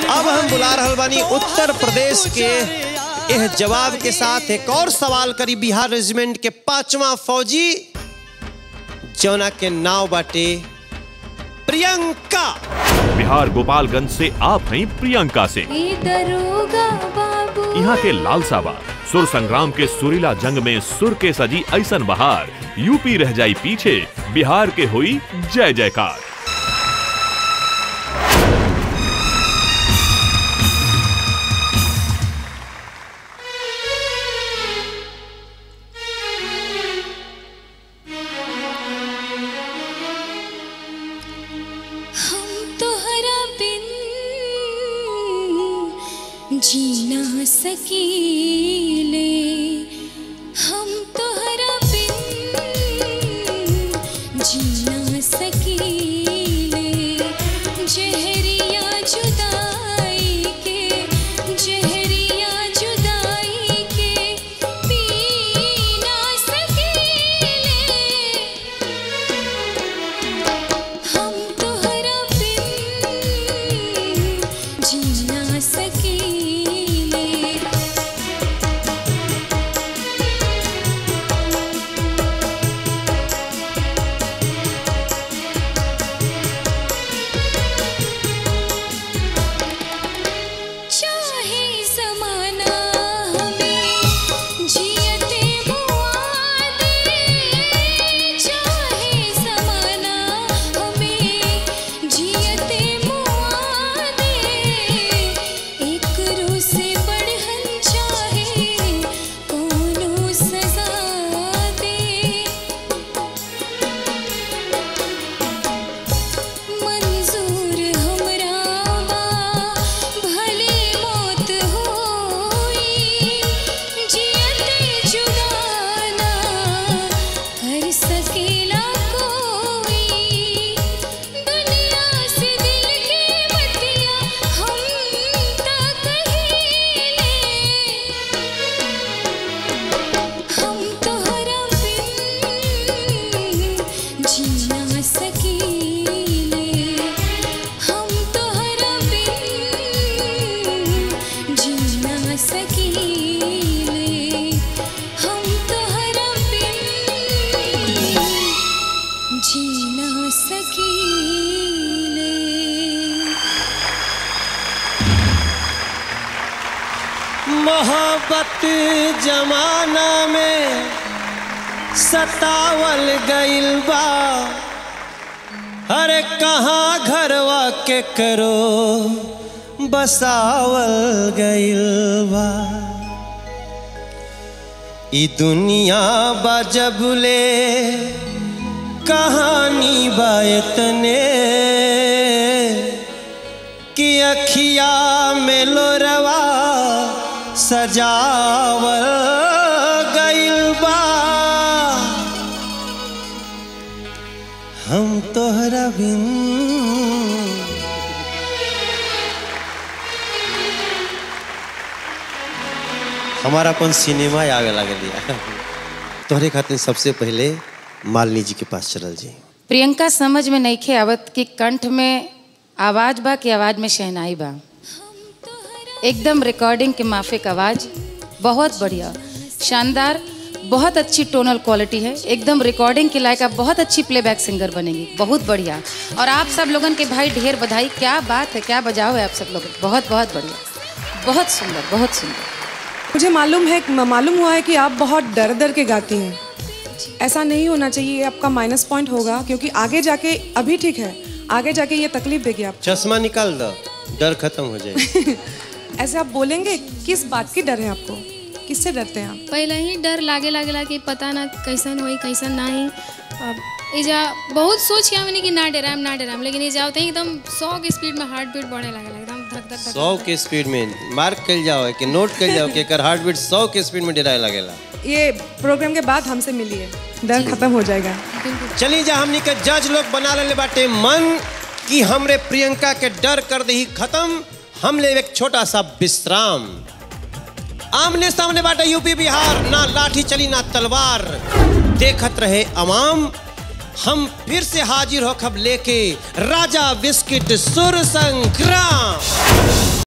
अब हम बुला रहल बानी उत्तर प्रदेश के यह जवाब के साथ एक और सवाल करी बिहार रेजिमेंट के पांचवा फौजी जौना के नाव बाटे प्रियंका बिहार गोपालगंज से आप हैं प्रियंका से दरोगा बाबू यहाँ के लाल साबा सुर संग्राम के सुरीला जंग में सुर के सजी ऐसन बहार यूपी रह जाई पीछे बिहार के हुई जय जयकार हम तोहरा बिन जी ना सकीले हम तोहरा बिन जी ना सकीले जहरिया जुदाई के जहरिया जुदाई के पी ना सकीले हम तोहरा बिन जी ना सकीले चाहे समाना हमें जियते मुआ दे चाहे समाना हमें जियते मुआ दे एक रू से बढ़हन चाहे कोनो सजा दे मंजूर हमरा बा भले मौत होई जियते जुदा ना कर सकेला कोई दुनिया से दिल के बतिया हम ता कहिले हम तोहरा बिन जी ना सकीले हम तोहरा बिन जी ना सकीले हम तोहरा बिन जी ना सकीले मोहब्बत जमाना में सतावल गइल बा अरे कहाँ घरवा के करो बसावल गइल बा ई दुनिया बा जबले कहानी बा इतने कि अखिया में लोरवा सजावल गइल बा हम तोहरा बिन हमारा अपन सिनेमा आगे लगे लिया तोहरे खातिर सबसे पहले मालिनी जी के पास चलल जी प्रियंका समझ में नईखे आवत कि कंठ में आवाज बा कि आवाज में शहनाई बा एकदम रिकॉर्डिंग के माफिक आवाज बहुत बढ़िया शानदार बहुत अच्छी टोनल क्वालिटी है एकदम रिकॉर्डिंग के लायक आप बहुत अच्छी प्लेबैक सिंगर बनेंगी बहुत बढ़िया और आप सब लोगन के भाई ढेर बधाई क्या बात है क्या बजाओ है आप सब लोग बहुत बहुत बढ़िया बहुत सुंदर बहुत सुंदर मुझे मालूम है मालूम हुआ है कि आप बहुत डर डर के गाती हैं ऐसा नहीं होना चाहिए ये आपका माइनस पॉइंट होगा क्योंकि आगे जाके अभी ठीक है आगे जाके ये तकलीफ देगी आप चश्मा निकाल दो डर खत्म हो जाए ऐसे आप बोलेंगे किस बात की डर है आपको किससे डरते हैं आप पहले ही डर लागे लागेला कि पता ना कैसन होई कैसन ना ही अब एजा बहुत सोच के हमने कि ना डराम ना डराम लेकिन ये जाते ही एकदम सौ की स्पीड में हार्ट बीट बढ़ने लगेला एकदम धक धक धक सौ के स्पीड में मार्क कल जाओ कि नोट कल जाओ कि एकर हार्ट बीट सौ के स्पीड में डराए लगेला ये प्रोग्राम के बाद हमसे मिलिए डर खत्म हो जाएगा चली जा हमनी के जज लोग बना लेले बाटे मन कि हमरे प्रियंका के डर कर दही खत्म हम ले एक छोटा सा विश्राम आमने सामने बाटे यूपी बिहार ना लाठी चली ना तलवार देखत रहे अवाम हम फिर से हाजिर हो खब लेके राजा बिस्किट सुर संग्राम